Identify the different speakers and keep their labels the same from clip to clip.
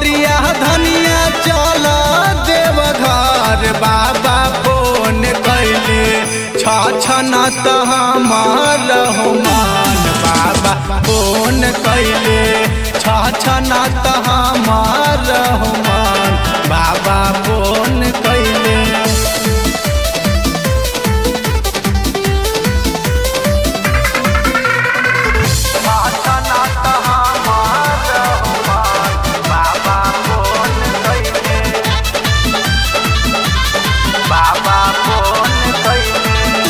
Speaker 1: कवरिया धनिया चल देव घर बाबा फोन कैले छछना त हमार मान बाबा फोन कैले छछना त हमार मान बाबा फोन कैले छछना त हमार मान बाबा फोन कैले बाबा फोन कैले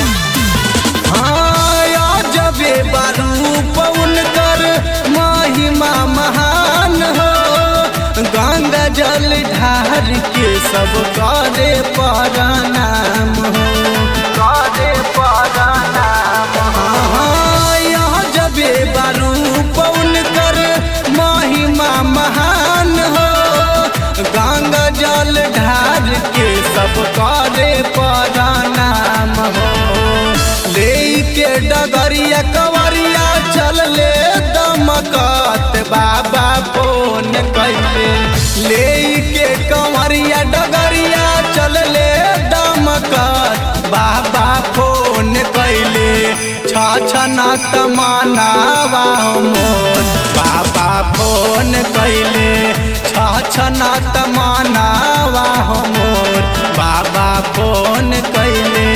Speaker 1: हाँ जबे बारू पवन कर महिमा महान हो गंगा जल ढार के सब करे परनाम हो करे परनाम हाँ यहाँ जबे बारू पवन कर महिमा महान हो गंगा जल ढार के सब करे परनाम हो ले के डगरिया कवरिया चल ले दमकत बाबा फोन कैले ले के कवरिया डगरिया चल ले दमकत बाबा फोन कैले छछना तमनावा मोर बाबा फोन कैले छछना तमनावा मोर बाबा फोन कैले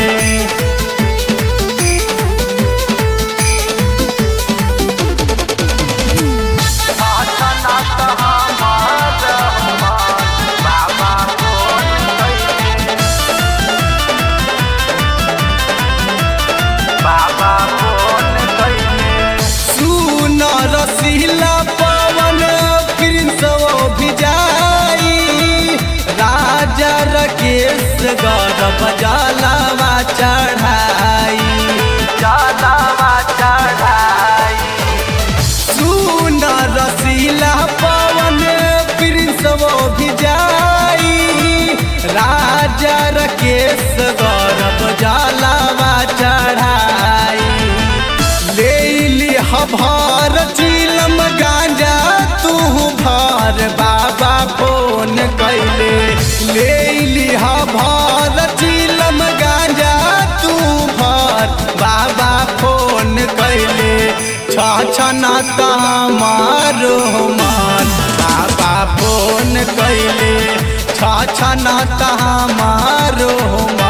Speaker 1: सुन रसीला पवन प्रिंस भी जाई राजा रकेश गौरव जलावा चढ़ाई जलावा चढ़ाई सुन रसीला पवन प्रिंस भी जाई राजा रकेश गौरव जलावा चढ़ाई ले ली हभार चिलम गांजा तू भार बाबा फोन कैले ले ली हभार चिलम गांजा तू भार बाबा फोन कैले छछना तमारो मान बाबा फोन कैले छछना तमारो मान